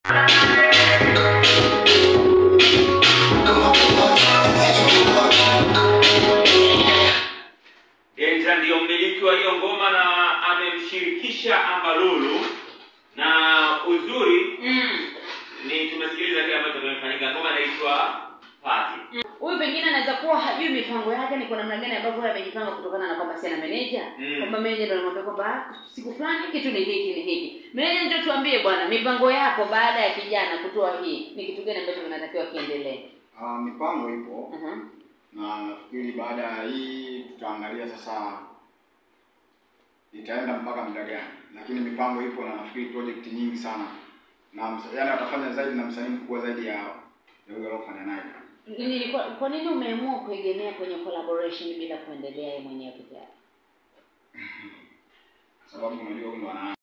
Denja ndiyo mmiliki wa hiyo ngoma na amemshirikisha Ambalulu, na uzuri Mm. ni tumesikiliza kile ambacho kimefanyika. Ngoma inaitwa Party. huyu pengine anaweza kuwa hajui mipango yake ni kwa namna gani ambavyo yeye amejipanga kutokana na kwamba si ana meneja Mm. kwamba meneja ndo anamwambia kwamba "Ah, siku fulani kitu ni hiki ni hiki meneja ndio tuambie bwana mipango yako baada ya kijana kutoa hii ni kitu gani ambacho kinatakiwa kiendelee Ah, mipango ipo uh-huh. na nafikiri baada ya hii tutaangalia sasa itaenda mpaka muda gani, lakini mipango ipo na nafikiri project nyingi sana na msa- yaani watafanya zaidi na msanii mkubwa zaidi ya ya huyo aliofanya naye. Ni- kwa, kwa nini umeamua kuegemea kwenye collaboration bila kuendelea yeye mwenyewe peke yake Sababu unajua huyu ndo ana